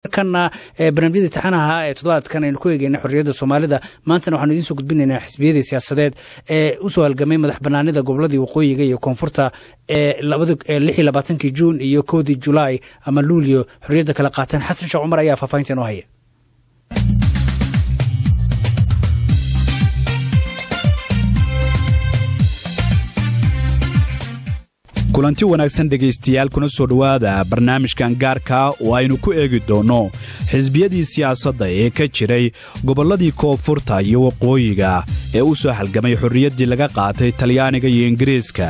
markana barnaamijyadii taxanaha ee toddobaadkan aynu ku eegeyna xorriyadda soomaalida maantana waxaanu idiin soo gudbinaynaa xisbiyadii siyaasadeed ee u soo halgamay madax banaanida goboladii waqooyiga iyo koonfurta ee lix iyo labaatankii juun iyo koodii julaay ama luulyo xorriyadda kala qaateen xasan sheekh cumar ayaa faahfaahinta inoo haya kulanti wanaagsan dhegaystayaal kuna soo dhowaada barnaamijkan gaarka oo aynu ku eegi doonno xisbiyadii siyaasadda ee ka jiray gobolladii koonfurta iyo waqooyiga ee u soo halgamay xorriyaddii laga qaatay talyaaniga iyo ingiriiska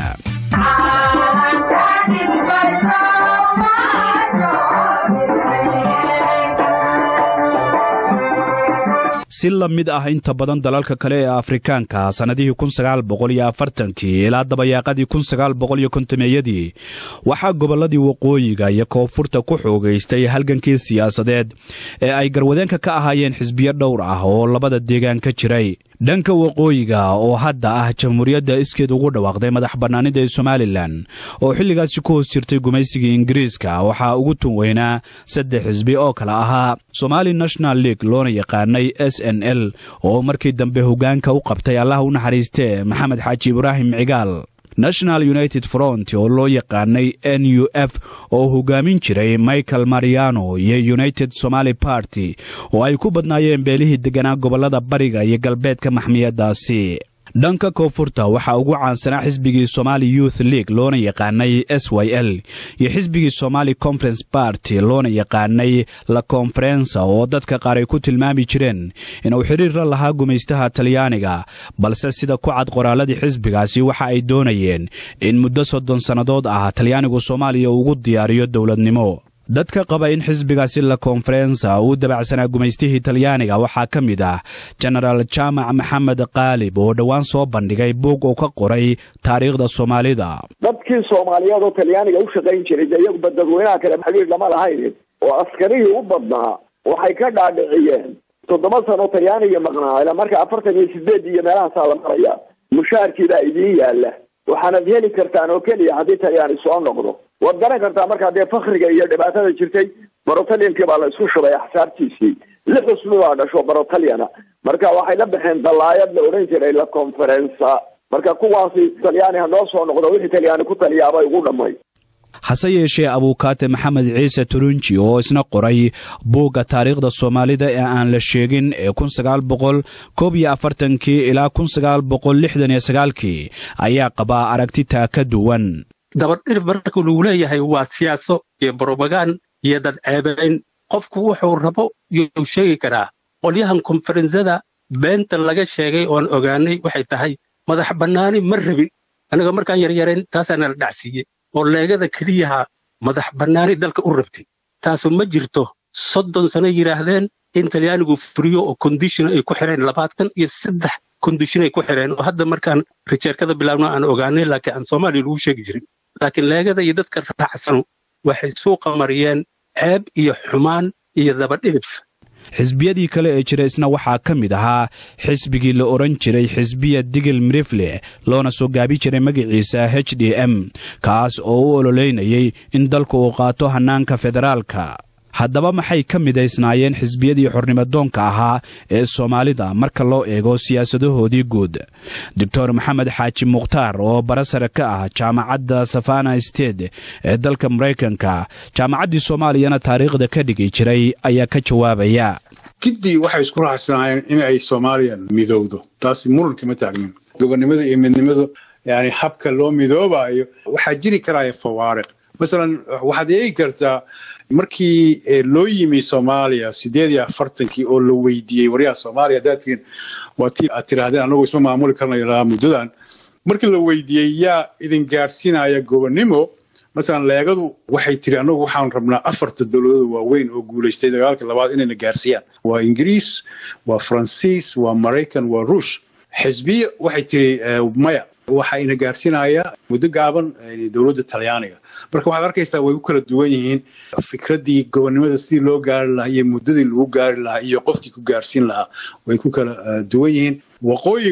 si la mid ah inta badan dalalka kale ee afrikaanka sannadihii kunsagaalboqoliyoafartankii ilaa dabayaaqadii kunsagaalboqolyokontomeeyadii waxaa gobolladii waqooyiga iyo koonfurta ku xoogaystay halgankii siyaasadeed ee ay garwadeenka ka ahaayeen xisbiyo dhowr ah oo labada deegaan ka jiray dhanka waqooyiga oo hadda ah jamhuuriyadda iskeed ugu dhawaaqday madax bannaanida ee somalilan oo xilligaasi ku hoos jirtay gumaysigii ingiriiska waxaa ugu tun weynaa saddex xisbi oo kale ahaa somali national league loona yaqaanay s n l oo markii dambe hoggaanka u qabtay allah u naxariistee maxamed xaaji ibraahim cigaal national united front oo loo yaqaanay n u f oo hogaamin jiray michael mariano iyo united somaali party oo ay ku badnaayeen beelihii degganaa gobollada bariga iyo galbeedka maxmiyaddaasi dhanka koonfurta waxaa ugu caansanaa xisbigii somali youth league loona yaqaanay s y l iyo xisbigii somali conference barty loona yaqaanay la konferensa oo dadka qaar ay ku tilmaami jireen inuu xidhiir la lahaa gumaystaha talyaaniga balse sida ku cad qoraalladii xisbigaasi waxa ay doonayeen in muddo soddon sannadood ah talyaanigu soomaaliya ugu diyaariyo dowladnimo dadka qaba in xisbigaasi la konferensa uu dabacsanaa gumaystihii talyaaniga waxaa ka mid ah jenaraal jaamac maxamed qaalib oo dhowaan soo bandhigay buug uu ka qoray taariikhda soomaalida dadkii soomaaliyeed oo talyaaniga u shaqayn jiray de iyaguba dadweynaha kale xiriir lama lahayn oo askarihii u badnaa waxay ka dhaadhiciyeen toddoba sano talyaaniga maqnaa ilaa marka afartan iyo sideed iyo meelahaasaa la maraya mushaharkiibaa idiin yaala waxaanad heli kartaan oo keliya haddii talyaani soo noqdo waad garan kartaa markaa dee fakriga iyo dhibaatada jirtay barotalyankii baa la isku shubay axsaabtiisii lix usmi baa dhasho barotalyana marka waxay la baxeen dallaayad la odhan jiray la conferensa marka kuwaasi talyaani ha noo soo noqdo wixii talyaani ku taliyaabay ugu dhammay hase yeeshee abuukaate maxamed ciise turunji oo isna qoray buugga taariikhda soomaalida ee aan la sheegin ee kun sagaal boqol koob iyo afartankii ilaa kun sagaal boqol lixdan iyo sagaalkii ayaa qabaa aragtitaa ka duwan dabadhirif marka lagu leeyahay waa siyaaso iyo brobagaan iyo dad ceebayn qofku wuxuu rabo yuu sheegi karaa qolyahan konferensada beenta laga sheegay oon ogaanay waxay tahay madax bannaani ma rabin annaga markaan yaryarayn taasaana la dhacsiiyey oo leegada keliyaha madax bannaani dalka u rabtay taasu ma jirto soddon sano yidhaahdeen in talyaanigu furiyo oo kondishon ay ku xidheen labaatan iyo saddex kondishon ay ku xidheen oo hadda markaan rijeerkada bilaabno aan ogaanay laakiin aan soomaaliya lagu sheegi jirin laakiin leegada iyo dadka raacsanu waxay suuqa mariyeen ceeb iyo xumaan iyo dabadhidif xisbiyadii kale ee jira isna waxaa ka mid ahaa xisbigii la odhan jiray xisbiya digil mirifle loona soo gaabi jiray magaciisa h d m kaas oo u ololeynayay in dalku uu qaato hannaanka federaalka haddaba maxay ka midaysnaayeen xisbiyadii xornimadoonka ahaa ee soomaalida marka loo eego siyaasadahoodii guud doctor maxamed xaaji mukhtaar oo barasare ka ah jaamacadda safana state ee dalka maraykanka jaamacaddii soomaaliyana taariikhda ka dhigi jiray ayaa ka jawaabaya giddii waxay isku raacsanaayeen in ay soomaaliya midowdo taasi muran kama taagnin gobonnimada iyo midnimadu yani habka loo midoobaayo waxaa jiri karaya fawaariq masalan waxaad eegi kartaa markii loo yimi soomaaliya sideed iyo afartankii oo la weydiiyey waryaha soomaaliya haddaadtiin waa tii aad tiraahdeen annagu isma maamuli karnayo lahaa muddadan markii la weydiiyey yaa idin gaadhsiinaya gobonnimo masalan leegadu waxay tiri annagu waxaan rabnaa afarta dowladood waaweyn oo guulaystay dagaalka labaad inayna gaarsiiyaan waa ingiriis waa faransiis waa maraykan waa ruush xisbiya waxay tiri maya waxa ina gaarsiinaya muddo gaaban dowladda talyaaniga marka waxaad arkaysaa way u kala duwan yihiin fikraddii gobonnimada sidii loo gaari lahaa iyo muddadii lagu gaari lahaa iyo qofkii ku gaarsiin lahaa way ku kala duwan yihiin waqooyigu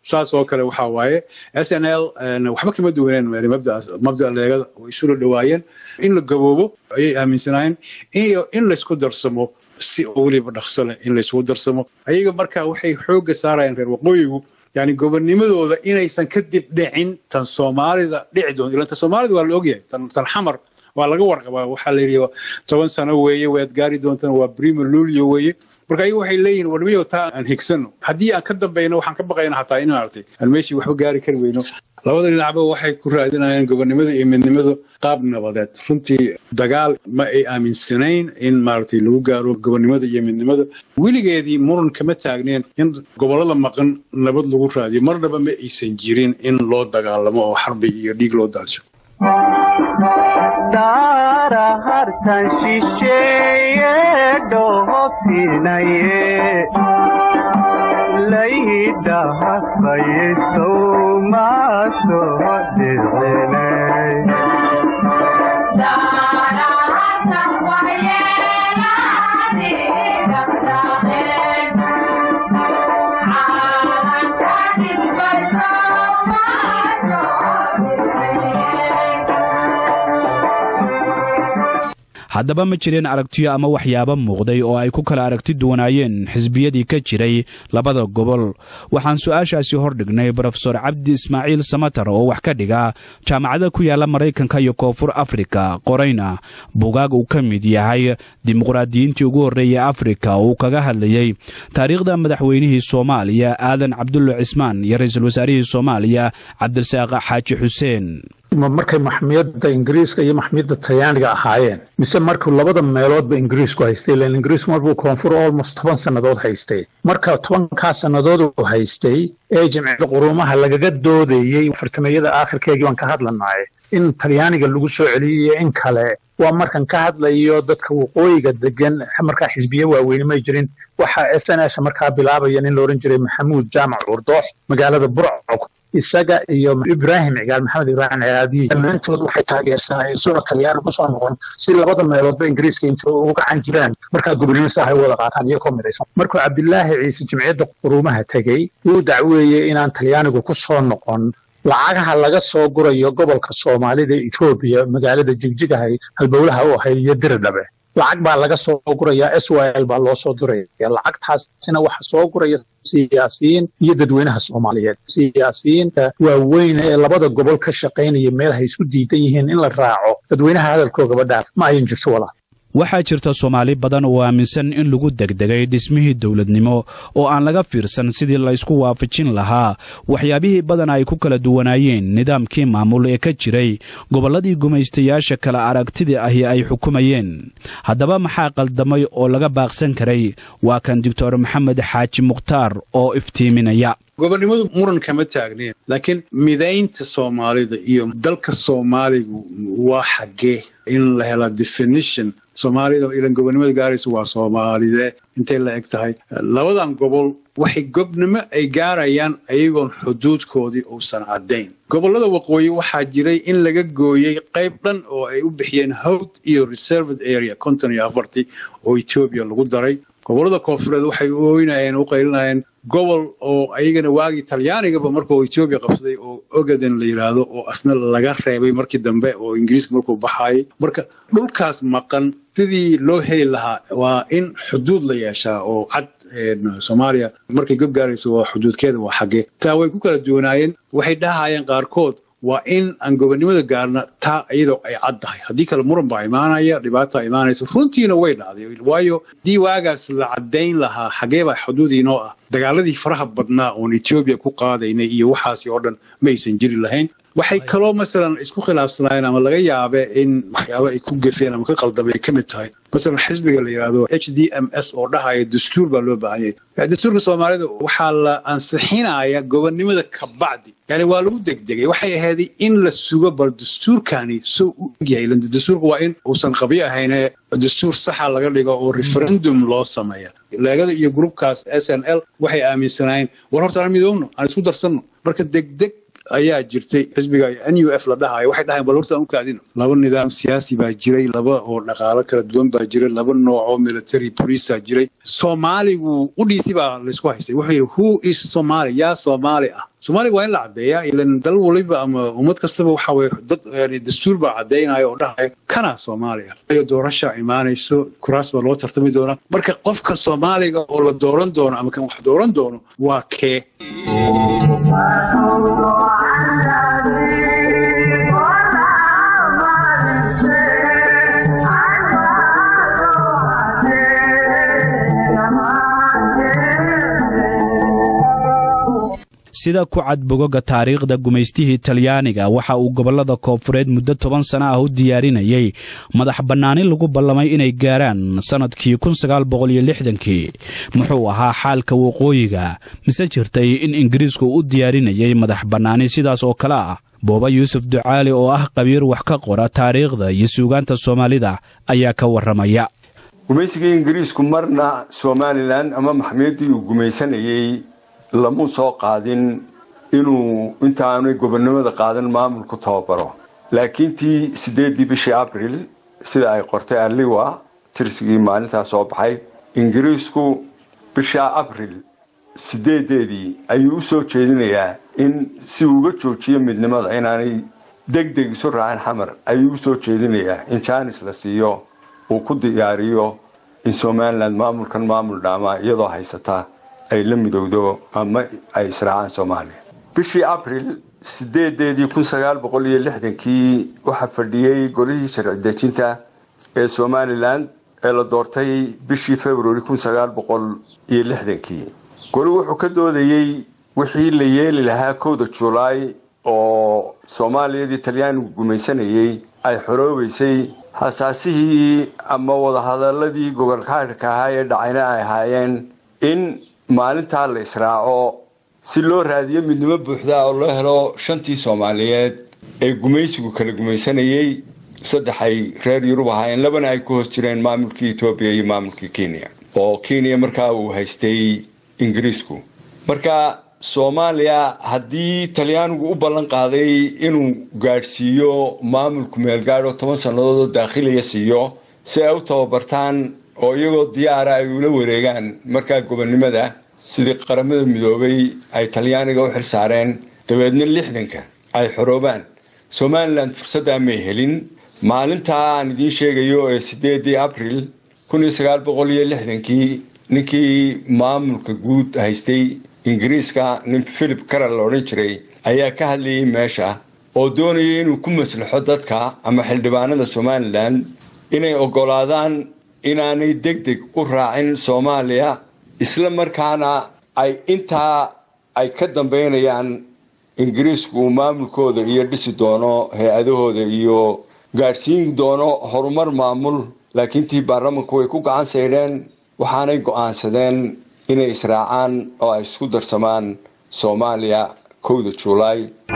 saas oo kale waxaa waaye s n l waxba kama duwaneen mabdaas mabda leegada way isula dhawaayeen in la gaboobo ayay aaminsanaayeen iyo in laysku darsamo si oo weliba dhaqso leh in laysku darsamo ayaga marka waxay xoogga saarayeen reer waqooyigu yani gobonnimadooda inaysan kadib dhicin tan soomaalida dhici doonto ilan tan soomaalida waa la ogyahay tan tan xamar waa laga warqabaa waxaa la yidhi toban sano weeye waad gaari doontaan waa primo lulio weeye marka ayagu waxay leeyihin warmiyo taa aan higsano haddii aan ka dambayno waxaan ka baqayna xataa in maaragtay aan meeshii waxba gaari kari weyno labada dhinacba waxay ku raadinayaan gobonnimada iyo midnimada qaab nabadeed runtii dagaal ma ay aaminsanayn in maaragtay lagu gaaro gobonnimada iyo midnimada weligeedii muran kama taagneen in gobollada maqan nabad lagu raadiyo marnaba ma aysan jirin in loo dagaalamo oo xarbi iyo dhiig loo daadsho daara hartan shisheeye dhoofinaye laydahafaye sowmaso dhicine haddaba ma jireen aragtiyo ama waxyaabo muuqday oo ay ku kala aragti duwanaayeen xisbiyadii ka jiray labada gobol waxaan su-aashaasi hordhignay brofesor cabdi ismaaciil samatar oo wax ka dhiga jaamacada ku yaala maraykanka iyo koonfur afrika qorayna bugaag uu ka mid yahay dimuqraadiyiintii ugu horreeyey afrika oo uu kaga hadlayey taariikhda madaxweynihii soomaaliya aadan cabdulla cismaan iyo ra-iisul wasaarihii soomaaliya cabdirasaaq xaaji xuseen markay maxmiyadda ingiriiska iyo maxmiyadda talyaaniga ahaayeen mise markuu labada meeloodba ingiriisku haystay ilan ingiriisku marbuu koonfur almost toban sannadood haystay marka tobankaa sannadood uu haystay ee jimciyada quruumaha lagaga doodayey fartameeyada aakhirkeegii baan ka hadlanaaye in talyaaniga lagu soo celiyey iyo in kale waa markan ka hadlayo dadka waqooyiga degan markaa xisbiye waaweyne may jirin waxa s n s markaa bilaabaya nin la odhan jiray maxamuud jaamac urdoox magaalada burco isaga iyo ibraahim cigaal maxamed ibraahim cigaadiyi dhammaantood waxay taageersanayeen suna talyaani kusoo noqon si labada meeloodba ingiriiska inta ugu gacan jiraan markaa gobonimo saahay wada qaataan iyo koo midaysan markuu cabdilaahi ciise jimciyadda quruumaha tegey wuu dacweeyey inaan talyaanigu ku soo noqon lacagaha laga soo gurayo gobolka soomaalida etoobiya magaalada jigjigahay halbowlaha u ahayd iyo diridhabe lacag baa laga soo gurayaa s y l baa loo soo diraya lacagtaasina waxa soo guraya siyaasiyiin iyo dadweynaha soomaaliyeed siyaasiyiinta waaweyn ee labada gobol ka shaqaynaya meel hay isku diidan yihiin in la raaco dadweynaha hadalkoogaba dhaaf ma ayan jirto walaa waxaa jirta soomaali badan oo aaminsan in lagu degdegay dhismihii dowladnimo oo aan laga fiirsan sidii laysku waafajin lahaa waxyaabihii badan ay ku kala duwanaayeen nidaamkii maamul ee ka jiray gobolladii gumaystayaasha kale aragtidii ahi ay xukumayeen haddaba maxaa qaldamay oo laga baaqsan karay waa kan doctor maxamed xaaji mukhtaar oo iftiiminaya gobonnimadu muran kama taagneen laakiin midaynta soomaalida iyo dalka soomaaligu waa xaggee in la hela definition soomaalida ilan gobonnimada gaaraysa waa soomaalide intay la eg tahay labadan gobol waxay gobnimo ay gaarayaan ayagoon xuduudkoodii uusan caddayn gobollada waqooyi waxaa jiray in laga gooyey qayb dhan oo ay u bixiyeen howd iyo reserved area konton iyo afartii oo etoobiya lagu daray gobollada koonfureed waxay u ooynayeen u qaylinayeen gobol oo ayagana waagii talyaanigaba markuu etoobiya qabsaday oo ogaden la yidhaahdo oo asna laga reebay markii dambe oo ingiriiska markuu baxaayay marka dhulkaas maqan sidii loo heli lahaa waa in xuduud la yeeshaa oo cad soomaaliya markay gob gaarayso waa xuduudkeeda waa xaggee taa way ku kala duwanaayeen waxay dhahayeen qaarkood waa in aan gobonnimada gaarna taa iyadoo ay cad tahay haddii kale muran baa imaanaya dhibaata imaanaysa runtiina way dhacday waayo haddii waagaas la caddayn lahaa xaggee baa xuduud inoo ah dagaaladii faraha badnaa oon etoobiya ku qaadaynay iyo waxaasi oo dhan ma aysan jiri lahayn waxay kaloo masalan isku khilaafsanaayeen ama laga yaabe in waxyaaba ay ku gefeen ama ka qaldamay ka mid tahay masalan xisbiga la yidhaahdo h d m s oo dhahaya dastuur baa loo baahan yahay dastuurka soomaalida waxaa la ansixinaya gobonnimada ka bacdi yani waa lagu degdegay waxay ahayd in la sugo bal dastuurkani soo u egyahay dastuurka waa in uusan qabyo ahayne dastuur saxa laga dhigo oo referendum loo sameeya leegada iyo grupkaas s n l waxay aaminsanaayeen war horta aan midoobno aan isku darsanno marka degdeg ayaa jirtay xisbiga n u f la dhahayo waxay dhahayn bal horta aan u kaadino laba nidaam siyaasi baa jiray laba oo dhaqaalo kala duwan baa jiray laba nooc oo military police jiray soomaaligu qudhiisi baa laysku haystay wuxuu yidhi who is somali yaa soomaali ah soomaaliya waa in la caddeeyaa ilan dal waliba ama ummad kastaba waxa weye dad yani dastuur baa caddaynaya oo dhahaya kana soomaaliya ayo doorasha imaanayso kuraas baa loo tartami doonaa marka qofka soomaaliga oo la dooran doono ama kan wax dooran doono waa kee sida ku cad bogoga taariikhda gumaystihii talyaaniga waxa uu gobollada koonfureed muddo toban sana ah u diyaarinayay madax bannaani lagu ballamay inay gaaraan sannadkii kii muxuu ahaa xaalka waqooyiga mise jirtay in ingiriisku u diyaarinayay madax bannaani sidaas oo kale ah booba yuusuf ducaali oo ah qabiir wax ka qora taariikhda iyo suugaanta soomaalida ayaa ka warramaya gumaysigii ingiriisku marna somalilan ama maxmiyadii uu gumaysanayey lamu soo qaadin inuu intaanay gobonnimada qaadan maamulku tababaro laakiin tii sideedii bishii abril sida ay qortay aliwa tirsigii maalintaa soo baxay ingiriisku bisha abril sideedeedii ayuu u soo jeedinayaa in si uga joojiyo midnimada inaanay deg deg isu raacin xamar ayuu u soo jeedinayaa in jaanis la siiyo uu ku diyaariyo in somalilan maamulkan maamul dhaamaa iyadoo haysata ay la midowdo ama ay israacaan soomaaliya bishii abril sideedeedii kun sagaal boqol iyo lixdankii waxaa fadhiyey golihii sharci dejinta ee somalilan ee la doortay bishii februari kun sagaal boqol iyo lixdankii goli wuxuu ka doodayey wixii la yeeli lahaa kowda julaay oo soomaaliyadii talyaanigu gumaysanayey ay xoroobeysay hasaasihii ama wadahadaladii gobolkaadhka ahaa ee dhacayna ay ahaayeen in maalintaa la israaco si loo raadiyo midnimo buuxda oo loo helo shantii soomaaliyeed ee gumaysigu kala gumaysanayey saddex ay reer yurub ahaayeen labana ay ku hoos jireen maamulkii etoobiya iyo maamulkii kenya oo kenya markaa uu haystay ingiriisku marka soomaaliya haddii talyaanigu u ballan qaaday inuu gaadhsiiyo maamulku meelgaadh oo toban sannadood oo daakhiliya siiyo si ay u tababartaan oo iyagoo diyaara ay ula wareegaan markaa gobonnimada sidii qaramada midoobay ay talyaaniga u xil saareen dabeedna lixdanka ay xoroobaan somalilan fursaddaa may helin maalintaa aan idiin sheegayo ee sideedii abril kun iyo sagaal boqol iyo lixdankii ninkii maamulka guud haystay ingiriiska nin philip caral la odhan jiray ayaa ka hadlayay meesha oo doonayay inuu ku maslaxo dadka ama xildhibaanada somalilan inay oggolaadaan inaanay deg deg u raacin soomaaliya isla markaana ay intaa ay ka dambeynayaan ingiriisku uu maamulkooda iyo dhisi doono hay-adahooda iyo gaadhsiin doono horumar maamul laakiin tii baarlamanku way ku gacan saydheen waxaanay go'aansadeen inay israacaan oo ay isku darsamaan soomaaliya kowda juulaay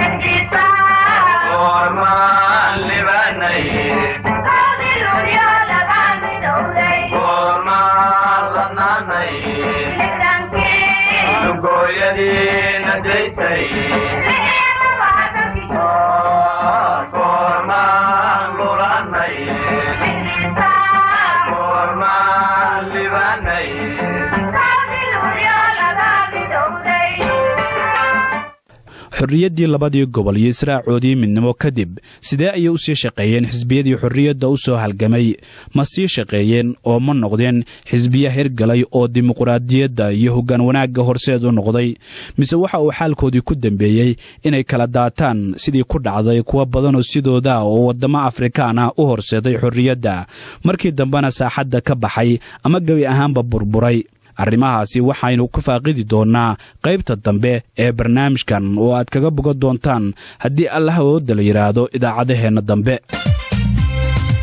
xorriyaddii labadii gobol iyo israacoodii midnimo kadib sidee ayay u sii shaqeeyeen xisbiyadii xorriyadda u soo halgamay ma sii shaqeeyeen oo ma noqdeen xisbiya hirgalay oo dimuqraadiyadda iyo hoggaan wanaagga horseed u noqday mise waxa uu xaalkoodii ku dembeeyey inay kala daataan sidii ku dhacday kuwa badanoo sidooda oo waddamo afrikaan ah u horseeday xorriyadda markii dambena saaxadda ka baxay ama gebi ahaanba burburay arrimahaasi waxaynu ku faaqidi doonnaa qaybta dambe ee barnaamijkan oo aad kaga bogan doontaan haddii allah awoodda la yidhaahdo idaacadaheenna dambe